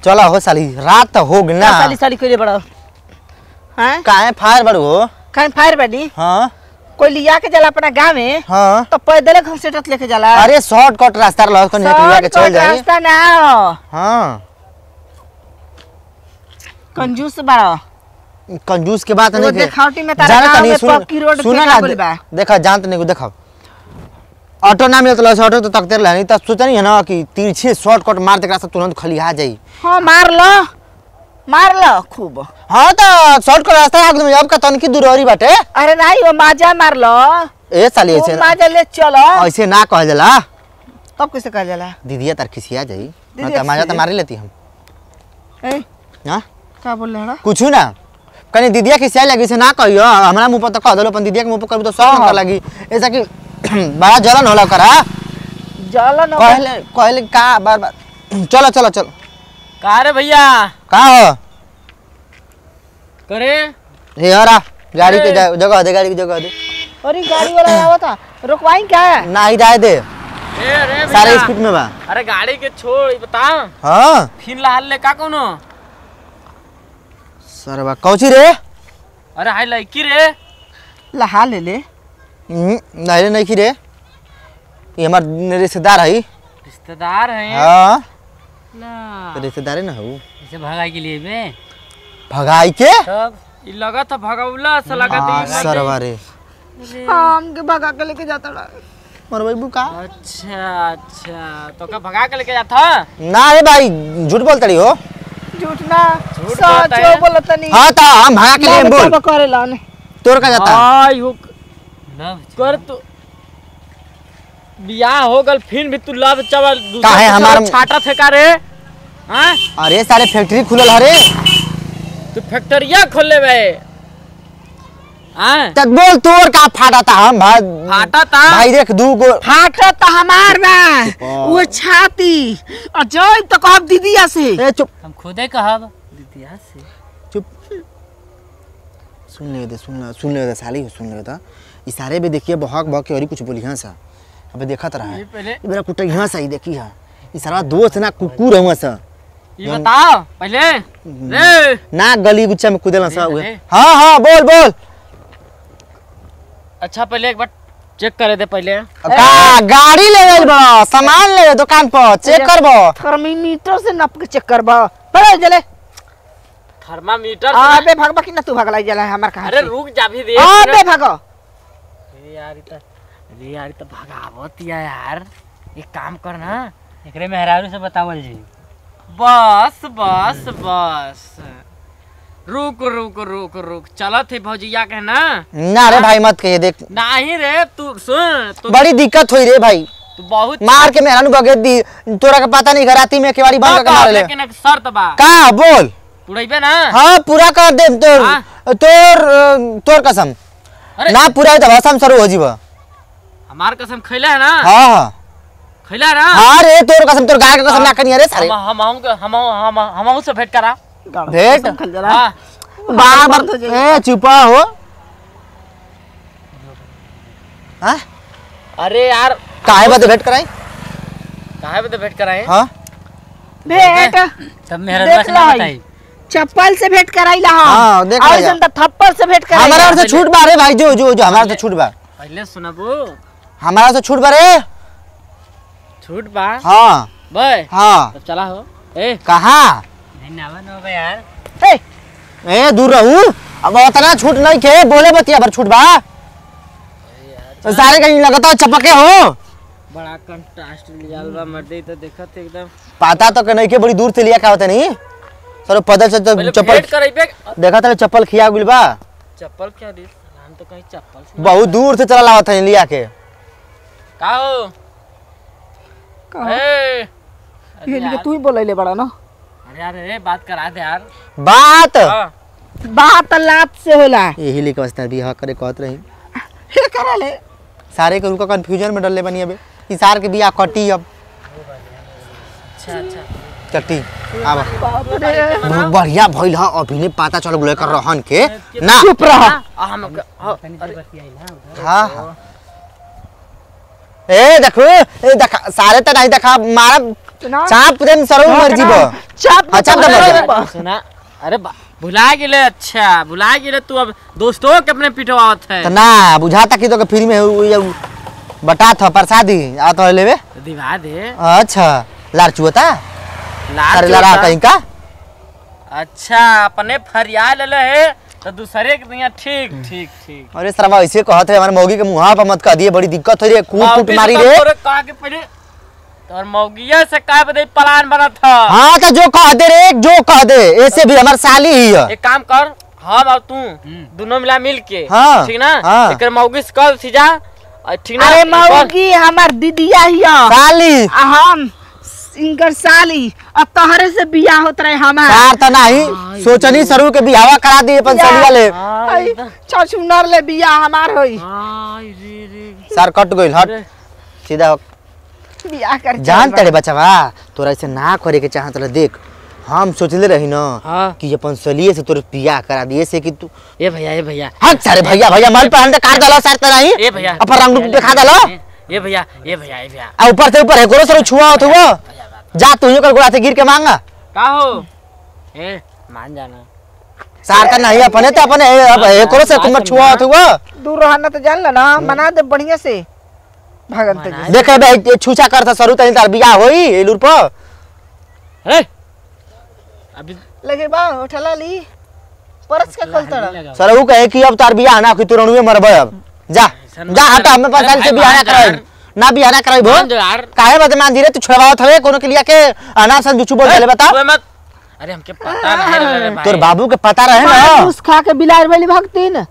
चलो हो साली रात तो हो गई ना का साली साली कइले बड़ा हैं काहे फायर बड़ू हो काहे फायर बानी हाँ कोई लिया के जाला अपना गाँव में हाँ तो पैदल घसीटत लेके जाला अरे शॉर्टकट रास्ता रहा कहीं निकलिया के चल शॉर्टकट जाए रास्ता ना हो हाँ कंजूस बड़ा कंजूस के बात एगो नहीं के देखावटी में तारा जाने गाँव तनी में सुन पक्की रोड सुना फेंका ना बोली बा। देखा जानत नहीं को देखा ऑटो ना मिलत लस ऑटो तो तकते रहे नहीं तब सोचा नहीं है ना कि तिरछे शॉर्टकट मार देकरा से तुरंत खलिया जाई हाँ मार लो मार लो खूब हाँ तो शॉर्टकट रास्ता आगे में अब का तनकी दूरी बाटे अरे नहीं वो माजा मार लो ए साली खूब ऐसे माजा ले चलो ऐसे ना कहल जाला तब कैसे कहा जाला दीदिया तार खिसिया जाई ना दीदिया तो मजा तो खिसिया? मार ही लेती हम ए हाँ का बोल रहे कुछ ना कहीं दीदिया खिसिया लगी से ना कहियो हमरा मुंह पर तो कह दलो अपन दीदिया के मुंह पर करबो तो सब हाँ। नंबर लगी ऐसा कि बड़ा जलन होला करा जलन कहले कहले का बार बार चलो चलो चलो का रे भैया का हो करे हे हरा गाड़ी के जा- जगह दे गाड़ी की जगह दे अरे गाड़ी वाला आवा था रुकवाई क्या है ना ही जाए दे ए रे सारे भैया स्पीड में बा अरे गाड़ी के छोड़ ई बता हाँ फिर लाल ले का कोनो सर बा कौची रे अरे हाय लड़की रे लहा ले ले हम्म, नहीं रे नहीं की रे ये हमार रिश्तेदार है रिश्तेदार हैं हाँ ला तो रिश्तेदार है ना हो इसे भगाई के लिए बे भगाई के तब ई लगा था भगाउला से लगा हाँ, दी सरवा रे हम के भगा के लेके जाता रहा मरवाई बुका अच्छा अच्छा तो का भगा के लेके जाता ना रे भाई झूठ बोलता रही हो झूठ ना झूठ बोलता सच है। बोलत नहीं हाँ तो हम भगा के लिए बोल करे लाने तोर का जाता आई हो कर तू बियाह हो गल फिर भी तू लव चावल दूसरा काहे के हमार- साथ छाटा थे का रे हाँ अरे सारे फैक्ट्री खुलल हरे तू फैक्ट्रिया खोले बे हाँ तक बोल तोर का फाटा था हम भाई फाटा था भाई देख दू गो फाटा तो हमार बा वो छाती और जय तो कहब दीदिया से ए चुप हम खुदे कहब दीदिया से चुप सुन ले दे सुन ले सुन ले दे साली हो सुन ले दे इशारे पे देखिए बहक बहक के और ही कुछ बोली हाँ सा अबे देखा तो रहा ये है पहले ये मेरा कुटा यहाँ सा ही देखी है इशारा दोस्त ना कुकुर हुआ सा ये बताओ पहले रे ना गली गुच्चा में कूदेला सा हुए अरे। हाँ हाँ बोल बोल अच्छा पहले एक बार चेक करे दे पहले का गाड़ी ले गइल बा सामान ले गइल दुकान पर चेक करबो थर्मीमीटर से नप के चेक करबा बड़े जले थर्मामीटर से- अबे भगबा कि ना तू भगलाई जला हमार कहां अरे रुक जा भी दे अबे भगो अरे यार इतना अरे यार इतना भगावत या यार एक काम कर ना एकरे मेहरारू से बतावल जी बस बस बस रुक रुक रुक रुक चलत है भौजिया के ना ना रे भाई मत कहिए देख नहीं रे तू सुन तू बड़ी दिक्कत हुई रे भाई तू बहुत मार के मेहरानू बगे दी तोरा का पता नहीं घराती में केवाड़ी बंद करके मार ले लेकिन एक शर्त बा का बोल पुड़ैबे ना हाँ पूरा कर दे तोर हाँ। तोर अ, तोर कसम अरे ना पूरा होई तो भाषा शुरू हो जीवा हमार कसम खैला है ना हाँ हाँ खैला है ना हाँ रे तोर कसम तोर गाय का कसम ना करिए रे सारे हम हम हम हम हम हम से भेंट करा भेंट खल जला हाँ बार बंद हो बार ए चुपा हो हाँ अरे यार काहे बात भेंट कराई काहे पे भेंट कराए हाँ भेंट तब मेरा देख ला हई। चप्पल से भेंट कराइला हाँ, हम देख और लिया। जन तो थप्पड़ से भेंट हमारा कराइला और से छूट बा रे भाई जो जो जो हमारा से छूट बा पहले सुनबो हमारा से छूट बा रे छूट बा हाँ बे हाँ तब चला हो ए कहाँ धन्यवाद हो यार ए, ए दूर रहू अब उतना छूट नहीं के बोले बतिया भर छूट बा तो सारे कहीं लगता है चपके हो बड़ा कंट्रास्ट निकाल बा मर्दे तो देखत एकदम पता तो के नहीं के बड़ी दूर से लिया क्या होता नहीं सर पदल से तो पहले चप्पल भेंट करैबे देखा था चप्पल खिया गुल बा चप्पल क्या दी हम तो कहीं चप्पल से बहुत दूर से चला लावत है लिया के का हो कहो। ए ये लिए तू ही बोलैले बड़ा ना अरे यार अरे बात करा दे यार बात हाँ बात लात से होला यही लेके वास्ते भी हाँ करे कहत रही हे करा ले सारे के उनका कंफ्यूजन में डलले बनी अबे इसार के बिया कटी अब अच्छा अच्छा कटी अब बाप रे बहुत बढ़िया भइल ह अभी ने पता चल गेल कर रहन के ना चुप रह आ, हम हाँ, अरे, हाँ हाँ। ए देखो ए देखा सारे तो नहीं देखा मारा सुना चाप देम सरऊ मर जीव चाप अच्छा, तो तो बता। बता। सुना अरे बा- भुला गेले अच्छा भुला गेले तू अब दोस्तों के अपने पिटवावत है तो ना बुझाता कि तो के फ्री में उ- उ- बटा था प्रसादी आ तो लेवे दिवा दे अच्छा लार चुअता लाल अरे लारा चोता। कहीं का अच्छा अपने फरिया ले है तो दूसरे के दिया ठीक ठीक ठीक अरे सरवा ऐसे कहत है हमारे मौगी के मुहा पर मत कह दिए बड़ी दिक्कत हो रही है कूट कूट मौगी मारी से रे तोरे कहा के पहले तोर मौगिया से का बदे प्लान बना था हाँ तो जो कह दे रे जो कह दे ऐसे भी हमार साली ही है एक काम कर हम और तू दोनों मिला मिल के हाँ, ठीक ना हाँ। एक मौगी से कल सीधा और ठीक ना अरे एक और- मौगी हमार दीदिया हिया साली आ हम इनकर साली अब तोहरे से बियाह होत रहे हमार सार तो नहीं सोचनी सरू के बिहावा करा दिए अपन साली वाले आई द- छछुनर ले बियाह हमार होई आई रे रे सार कट गइल हट अरे, सीधा हो। बियाह कर जान तड़े बचवा तोरा ऐसे ना करे के चाहत रहे देख हम सोचले रही ना हाँ कि अपन सलिए से तोर बियाह करा दिए से कि तू ए भैया ए भैया हट सारे भैया भैया मल पर हंडे काट दलो सार तो नहीं ए भैया अपन रंग रूप दिखा दलो ए भैया ए भैया ए भैया आ ऊपर से ऊपर है करो सर छुआ हो वो जा तू कर गोड़ा से गिर के मांगा का हो ए मान जाना सार का नहीं अपने तो अपने ए, अब ए करो से तुम छुआ हो वो दूर रहना तो जान ला ना मना दे बढ़िया से भगन ते मना देखे बे ये छूछा करता सरू तनी तार बियाह होई एलुर पर अरे अभी लगे बा उठला ली परस के खोलतड़ा सर वो कहे कि अब तार बियाह ना कि तू रणुए मरबे अब जा जा हटा हमें पता अरे से भाई, बियाह ना मान जा कराई यार। ना बियाह ना कराई भो मान जो यार काहे बात मान धीरे तू छुड़वावत हवे कोनो के लिया के अनार सन बिचू बोल चले बता ओए मत अरे हमके पता नहीं रे भाई तोर बाबू के पता रहे ना घूस खा के बिलार वाली भक्तिन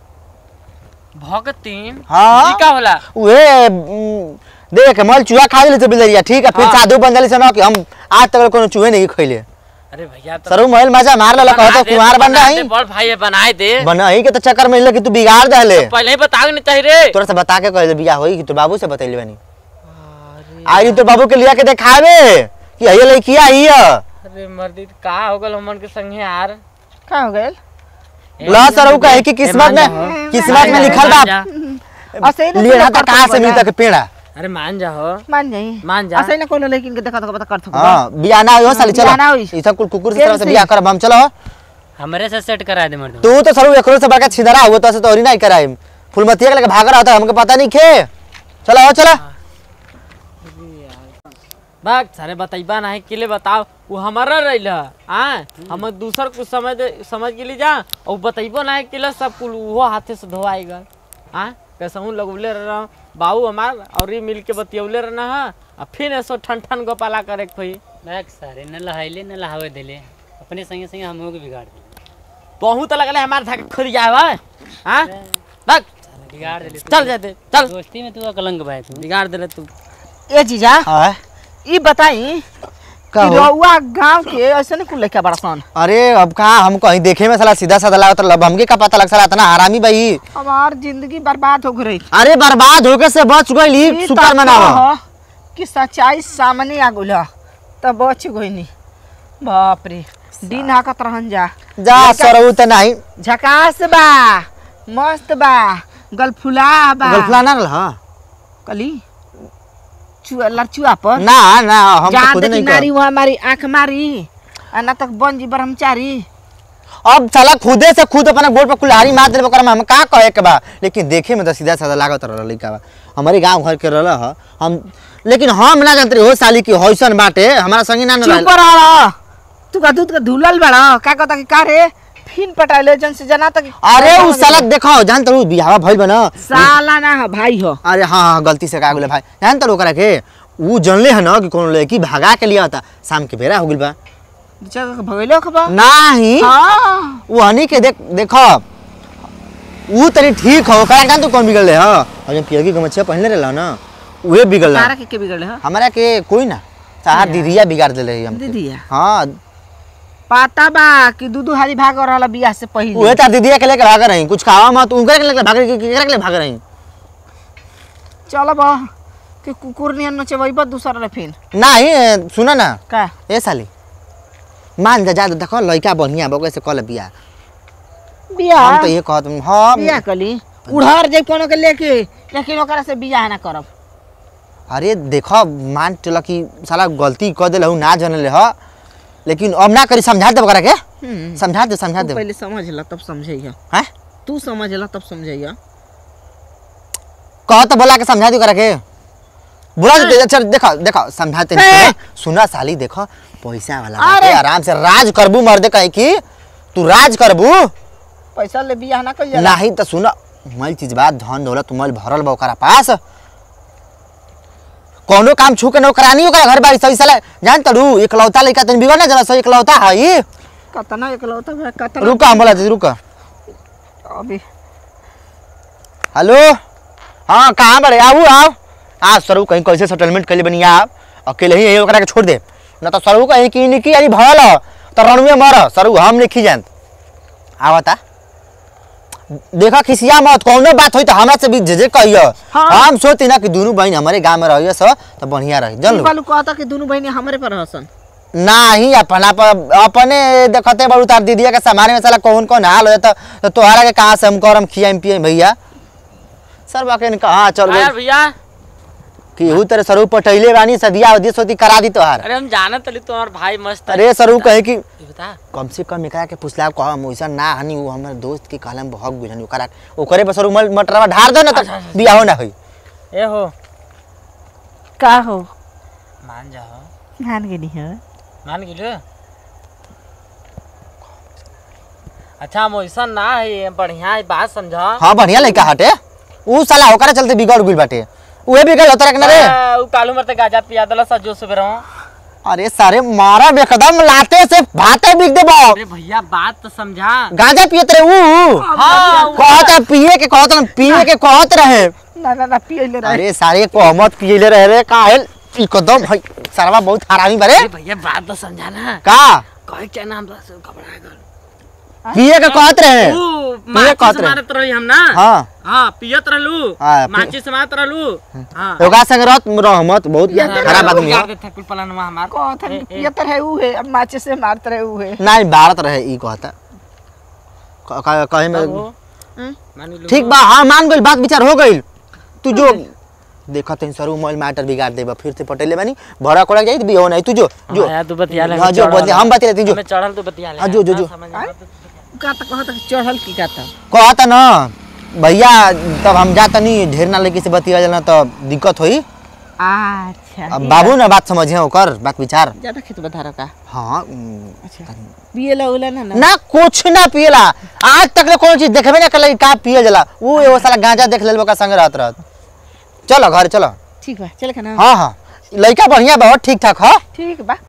भगतीन हाँ। ई का होला उहे उम, देख मल चूहा खा ले तो बिलरिया ठीक है फिर हाँ। साधु बन जाली से ना कि हम आज तक कोनो चूहे नहीं खइले अरे भैया तो सरू महल मजा मार लला बना कहतो दे, कुमार बन बना रही दे, बड़ भाई बनाए दे बनही के तो चक्कर में ले कि तू बिगाड़ दहले पहले ही बताओ नहीं चाहिए रे तोरा से बता के कहले बियाह होई कि तोर बाबू से बतैले बनी आई तोर बाबू के लिया के देखावे कि हये लइकिया ही है अरे मर्दी का हो गल हमन के संगे यार का हो गइल ला सर ऊ कहे कि किस्मत में मान किस्मत में जा, लिखल मान बा जा। असै ना लिए कोई ना कर कहाँ से सकबा। मिलता के पेड़ा अरे मान जा हो मान जाई मान जा असै ना कोनो लेकिन के देखा तो पता कर सकबा हां बियाह ना हो साली चलो बियाह ना होई। ई सब कुल कुकुर से केम तरह से से? बियाह करब हम चलो हमरे से सेट करा दे मर्द तू तो सरू एकरो से बड़का छिदरा हुआ तो से तोरी नहीं कराई फुलमतिया के लेके भाग रहा था हमके पता नहीं खे चलो आओ चलो बाग सारे बताइबा नहीं के लिए बताओ वो हमारा रही हाँ हम दूसर कुछ समझ समझ के लिए जा और बताइबो नहीं के लिए सब कुल वो हाथे से धोआएगा हाँ कैसे हूँ लगौले रह बाबू हमार और ये मिल के बतियौले रहना है और फिर ऐसो ठन ठन गोपाला करे खोई बैग सारे न लहाइले न लहावे देले अपने संगे संगे हमो के बिगाड़ दिले बहुत लगले हमारे था खुद जाए हाँ बक बिगाड़ दिले तू। चल जाते चल दोस्ती में तू अकलंग भाई तू बिगाड़ दे तू ए जीजा हां ई बताई का कि हो रउआ गांव के ऐसे नहीं कुल लेके बड़ा सन अरे अब कहाँ हम कहीं देखे में साला सीधा साधा लागत लब हमके का पता लग साला इतना हरामी भाई हमार जिंदगी बर्बाद हो गई अरे बर्बाद होके से बच गई ई सुपर तक मनावा कह कि सच्चाई सामने आ गइल तब बच गइनी बाप रे दिन हाकत रहन जा जा सरऊ त नहीं झकास बा मस्त बा गलफुला बा गलफला ना रहा कली चुआ लड़चुआ पर ना ना हम तो जहाँ खुद देखी नहीं नारी कर वहाँ मारी आंख मारी आ ना तक बन जी ब्रह्मचारी अब साला खुदे से खुद अपना गोड़ पर कुल्हाड़ी मार देले ओकरा में हम का कहे के बा लेकिन देखे में तो सीधा साधा लागत रहा लइका बा हमारे गांव घर के रहल ह हम लेकिन हम ना जानते हो साली की हौसन बाटे हमारा संगी ना ना चुप रहल। रह तू का दूध का धुलल बड़ा का कहता कि का रे फिन पटाइले जन से जना तक अरे उ साला देखो जान तो बियाह भइल बा ना साला ना हो भाई हो अरे हाँ हाँ गलती से का गेले भाई जान तो ओकरा के उ जानले है ना कि कौन लड़की भगा के लिया था शाम के बेरा हो गेल बा जगह भगैलो खबा नाही हां वो हनी के देख देखो उ तनी ठीक हो ओकरा जान तू कौन बिगड़ ले ह और जब पियगी के मच्छिया पहनले रहला ना उहे बिगड़ तारा के के बिगड़ले हो हमारा के कोई ना चार दीदिया बिगाड़ देले है हमके दीदिया हाँ पता बा कि दूधू हारी भाग रहला बियाह से पहिले उहे तार दीदिया के लेके भाग रही कुछ खावा मत उनके के लेके भाग रही केकरा के लेके भाग रही चल बा कि कुकुर नियन नचबैबा दूसरा रे फिन नहीं सुना ना का ए साली मान जा जा देखो लड़का बढ़िया बा ओकरे से कल बिया बियाह हम तो ये कहत हाँ बियाह कली उड़हर जे कोनो के लेके लेकिन ओकरा से बियाह ना करब अरे देखो मान चला कि साला गलती कर दिल ना जानले ह लेकिन अब ना करी समझा दे ओकरा के हम्म, समझा दे समझा तू दे पहले समझ ला तब समझैया हैं तू समझ ला तब समझैया कह तो बोला के समझा दे ओकरा के बोला दे अच्छा देखो देखो समझाते हे! नहीं सुना साली देखो पैसा वाला अरे! बाटे, आराम से राज करबू मर्दे कहे कि तू राज करबू पैसा ले बियाह ना कर जाला नहीं तो सुना मल चीज बात धन दौलत मल भरल बा ओकरा पास कोनो काम छू के नौकरानी ओकरा घर बारी सही साला जान तड़ू इकलौता लइका तन बिगड़ ना जरा सही इकलौता हई कतना एकलौता है कतना रुका हम बोला दीदी रुका अभी हेलो हाँ कहाँ बड़े आऊ आओ आ सरू कहीं कैसे सेटलमेंट कर ले बनी आप अकेले ही यही ओकरा के छोड़ दे न तो सरू कहीं की निकी यानी भरल ह, तो रणुए मर सरू हम लिखी जान आवता देखा खिसिया मत कौनो बात होई तो हमरा से भी जे कहियो हाँ। हम सोती ना कि दोनों बहन हमारे गांव में रहिए सो तो बढ़िया रही जन लो बालू कहता कि दोनों बहनी हमारे पर हसन नाही अपना प- अपने देखते बड़ू तार दीदिया के सामान में साला कौन कौन हाल हो जाता तो तोहरा के कहाँ से हम करम खियाम पियम भैया सर बाके कहाँ चल यार गए भैया कि हु तेरे सरू पटैले बानी सदिया उदी सोती करा दी तोहार अरे हम जानत तली तुम्हार भाई मस्त है। अरे सरू कहे कि ये बता कम से कम एकरा के पुछला कह हम वैसा ना हनी वो हमर दोस्त के कहलम बहुत गुजन ओकरा ओकरे पर सरू मल- मटरवा ढार दो ना तो बियाह ना होई ए हो का हो मान जाओ मान गेली है मान गेलो अच्छा हम वैसा ना है बढ़िया है बात समझा हाँ बढ़िया लड़का हटे ऊ साला ओकरा चलते बिगड़ गुल बाटे उहे बिगड़ होता ना रे आ, उ कालू मरते गाजा पिया दला सजो सुबह रहो अरे सारे मारा बेकदम लाते से भाते बिक देबो अरे भैया बात तो समझा गांजा पियत रहे ऊ हाँ कहत पिए के कहत ना पिए के कहत रहे ना ना ना पियले रहे अरे सारे कहमत पियले रहे रे काहेल एकदम है सरवा बहुत हरामी बारे अरे भैया बात तो समझा ना का कहे क्या नाम बस घबरा गल पिए के कहत रहे ऊ पिए माचिस कहत रहे मारत रही हम ना हाँ हाँ पियत रहलू हाँ, पि- माचिस मारत रहलू हाँ ओकरा संग रहत रहमत बहुत खराब आदमी है थे कुल पलानवा हमार कहता कि पियत रहे ऊ है अब माचे से मारत रहे ऊ है नहीं भारत रहे ई कहता क- क- कहे में मान लो ठीक बा हाँ मान गइल बात विचार हो गइल तू जो देखा तनी सरू मोल मैटर बिगाड़ देबा फिर से पटेले बानी भड़ा कोड़ा जाई बियो नहीं तू जो जो हाँ, यार तू बतिया ले हाँ, जो बतिया हम बतिया तू जो हमें चढ़ल तू बतिया ले हाँ, जो, जो, जो। समझ में आत- का तक कहता कि चढ़ल की का था कहता ना भैया तब हम जाता नहीं ढेर ना लड़की से बतिया जाना तो दिक्कत होई अच्छा अब बाबू ना बात समझे ओकर बात विचार ज्यादा खेत बधारो का हाँ उम, अच्छा पियला उला ना ना ना कुछ ना पियला आज तक ले कोनो चीज देखबे ना कल का पिए जला वो एगो साला गांजा देख लेल का संग रहत रहत चलो घर चलो ठीक बा चल के ना हाँ हाँ लड़का बढ़िया बहुत ठीक ठाक हाँ ठीक बा